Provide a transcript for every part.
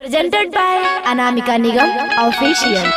presented by Anamika Nigam Official.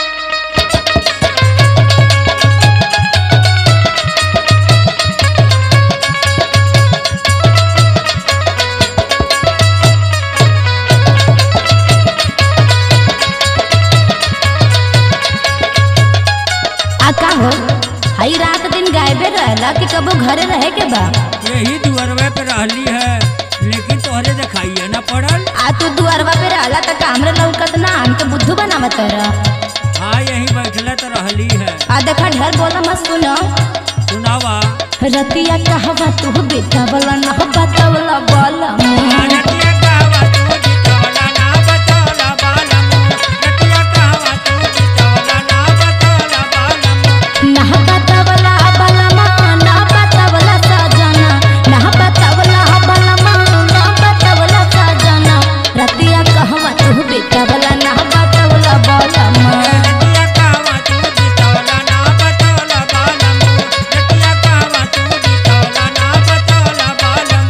आ का हो हई रात दिन गायबे रहला कि कबो घरे रहे के बा यही दुअरवे पे रहली है लेकिन तोहरे दिखाइए न पड़ल आ तू दुआरवा पे रहला त कामरे लौकत ना हमके बुद्धू बनावत रह हाँ यही बैठले तो रहली है आ देखा ढेर बोला मत सुनो सुनावा रतिया कहवा तू बेटावला न बतावला बोला रतिया कहवा तू जितवला ना बतौला बालम रतिया कहवा तू जितवला ना बतौला बालम ना बतावला बलमा ना बतावला सजना ना बतावला बलमा ना बतावला सजना रतिया कहवा तू बेटावला ना बतावला बोला रतिया कहवा तू जितवला ना बतौला बालम रतिया कहवा तू जितवला ना बतौला बालम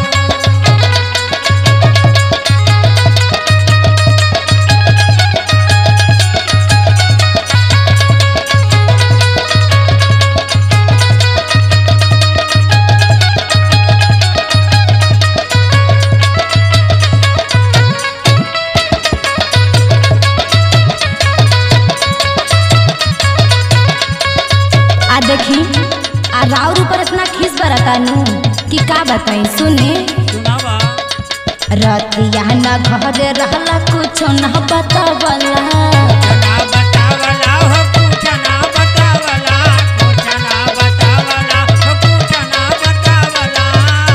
आ देखी आ राउर ऊपर इतना खीस बरता नु कि का बताई सुने सुनावा रतिया न घरे रहला कुछ न बतावला ना बतावला हो कुछ ना बतावला कुछ ना बतावला हो कुछ ना बतावला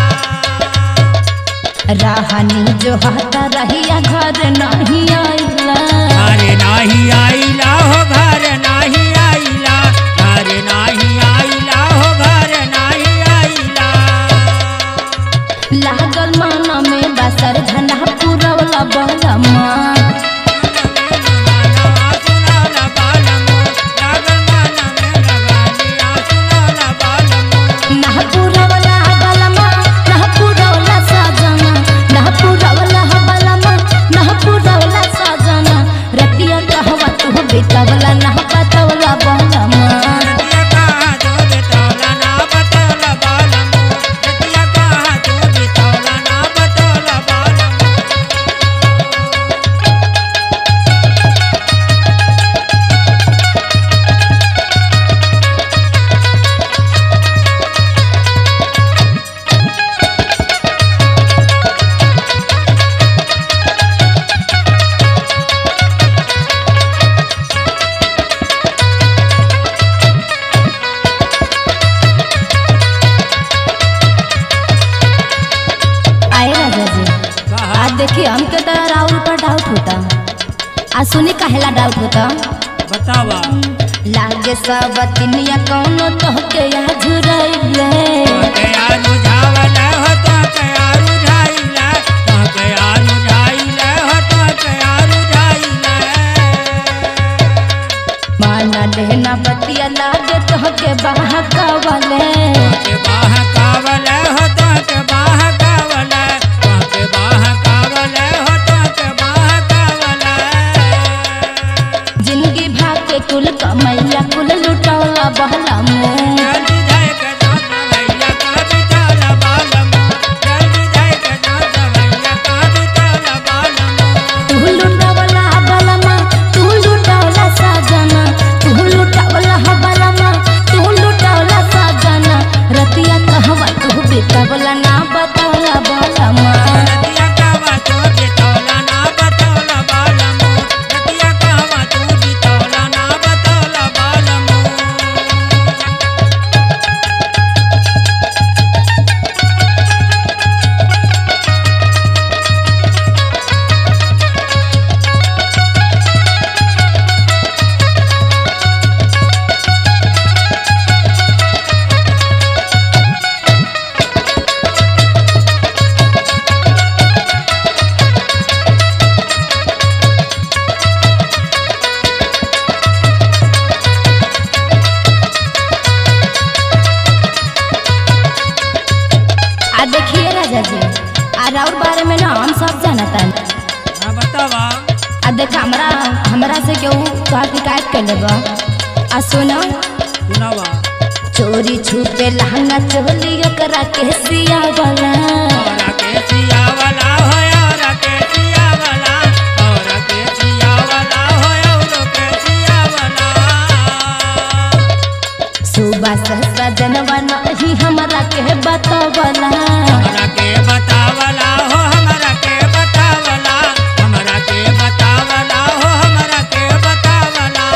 रहनी जो हता रहिया घर नहीं आइला घरे नाही आइला हो घर नाही आइला घरे नाही आइला हो घर नाही आइला लागल मन में बसर धना पुरवला बलमा मनवा सुनाला बालमो लागल मन में लगालिया सुनाला बालमो ना पुरवला बलमा ना पुरवला सजना ना पुरवला बलमा ना पुरवला सजना रतिया कहवा तू बेटावला ना बतावला बलमा रतिया कहा जो बितौला ना बतौला बालमो रतिया कहा जो बितौला ना बतौला बालमो आए राजा जी कहा आज देखिए हमके तो राहुल पर डाउट होता आज सुनी कहेला डाउट होता बतावा लागे सब तिनिया कौनो तो के या झुरैले तोहके आलू झावला हो तोहके आलू झाइला तोहके आलू झाइला हो तोहके आलू झाइला माना लेना बतिया लागे तो के बहकावले तोहके बाह कावला हो तोहके बाह कावला तोहके बाह कावला हो तोहके बाह कावला जिंदगी भाग के कुल कमैया कुल लुटौला बहला मुँह जल्दी जाए के जाना भैया का बिताला बालमो जल्दी जाए के जाना भैया का बिताला बालमो तू लुटवला बलमा तू लुटवला सजना तू लुटवला बलमा तू लुटवला सजना आ देख हमरा हमरा से केहू तोहार शिकायत कर लेबा आ सुनो सुनावा चोरी छुपे लहंगा चोली ओकरा के सिया वाला औरा के सिया वाला हो औरा के सिया वाला औरा के सिया वाला हो औरा के सिया वाला सुबह से सजनवा नहीं हमरा के बतावला हमरा के बतावला हो हमरा के बतावला हमरा के बतावला हो हमरा के बतावला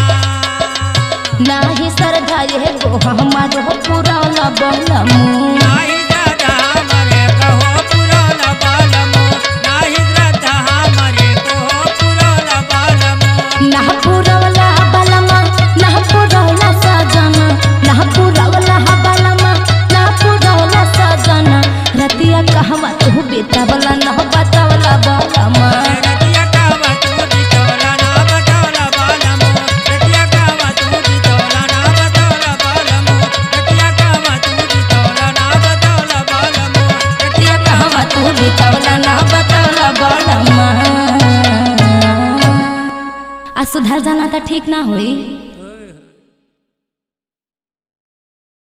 नाही सरधा ये गो हमारो पुराना बलमू नाही दादा हमरे कहो पुराना बालमो नाही श्रद्धा हमरे कहो पुराना बालमो ना पुरवला बलमा ना पुरवला सजना ना पुरवला बलमा ना पुरवला सजना रतिया कहवा तू बेतावला ना बतावला बलमा रतिया कावा तू दितवला ना बतावला बालमो रतिया कावा तू दितवला ना बतावला बालमो रतिया कावा तू दितवला ना बतावला बालमो रतिया कहवा तू बेतावला ना बतावला बलमा आ सुधर जाना तो ठीक ना होई